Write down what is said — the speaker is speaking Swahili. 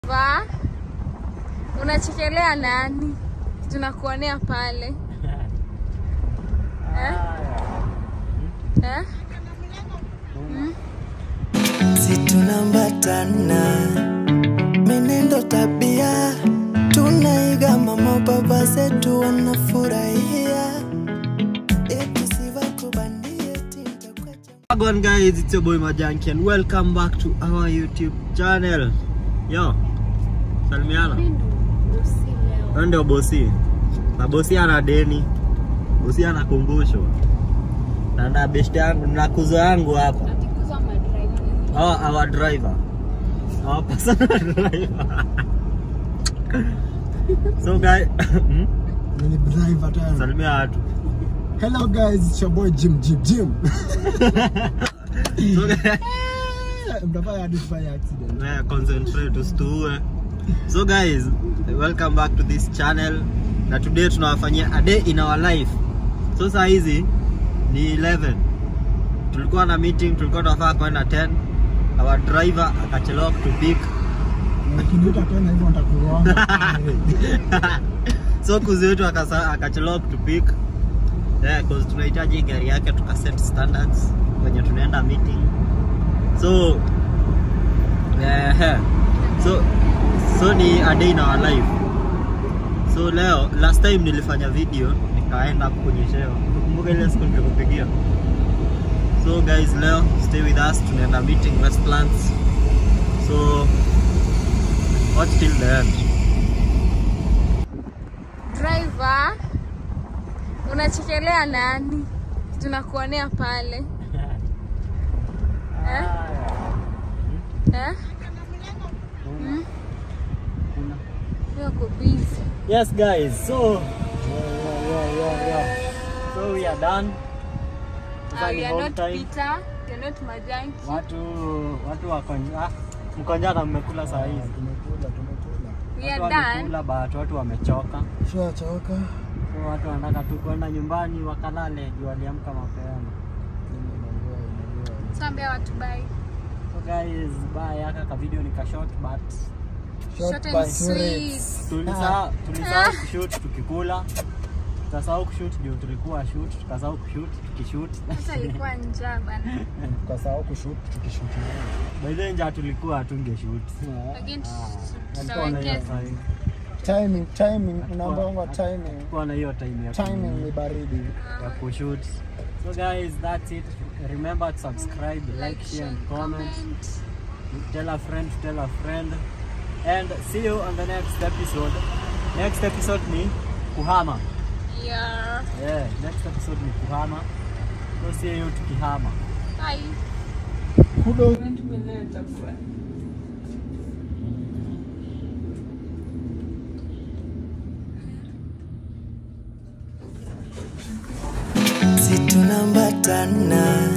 Va unachekelea nani? Tunakuonea pale eh? Eh? Mm? si tunambatana menendo tabia tunaiga mama baba zetu wanafurahia eti sivakubandie tintakwacha Wagwan guys, it's your boy Majanki and welcome back to our YouTube channel. Yo, salimiana. Wewe ndio bosi. Na bosi ana deni. Bosi anakumbushwa. Na na best yangu na kuzo yangu hapa. Oh, our driver. Our personal driver. so guys, hmm? Mini driver tena. salimia watu. Hello guys, it's your boy Jim Jim Jim. So guys, Mtafanya hadi tufanye accident. Yeah, concentrate usituue. So guys, welcome back to this channel. Na today tunawafanyia a day in our life. So saa hizi ni 11. Tulikuwa na meeting, tulikuwa tunafaa kwenda 10. Our driver akachelewa kutupick. Ukiniita tena hivyo nitakugonga. so kuzi wetu akasa- akachelewa kutupick. Yeah, cause tunahitaji gari yake tukaset standards kwenye tunaenda meeting. So yeah, so so ni a day in our life. So leo last time nilifanya video nikaenda hapo kunyeshewa. Kumbuka ile siku nilikupigia. So guys, leo stay with us, tunaenda meeting Westlands. So watch till the end. Driver unachekelea nani? Tunakuonea pale eh? Eh? Mm? Wewe uko busy. Yes, guys. So, yeah, yeah, yeah, yeah. So we are done. Sasa Ah, ni you are home not time. Peter, you are not Majanki. Watu watu wako ah, mkonjana mmekula saa hizi. Tumekula, tumekula. We Watu are done. wamekula but watu wamechoka. Shachoka. So watu wanataka tu kwenda nyumbani wakalale juu waliamka mapema. So ambia watu bye. So guys, bye. Aka ka video nika short but Short and sweet. tulisahau tulisahau kushoot tukikula. Tukasahau kushoot juu tulikuwa shoot, tukasahau kushoot tukishoot. Hata alikuwa njaa bana. Tukasahau kushoot tukishoot. By the way, njaa tulikuwa hatungeshoot. Lakini Alikuwa na hiyo tutawekeza. time. Timing, timing, unaambia timing. Alikuwa na hiyo time ya Timing ni baridi. ya kushoot. So guys, that's it. Remember to subscribe, like, share and comment. Tell a friend to tell a friend. And see you on the next episode. Next episode ni kuhama. Yeah. Yeah, next episode ni kuhama. So see you tukihama. Bye. Kudo. si tunambatana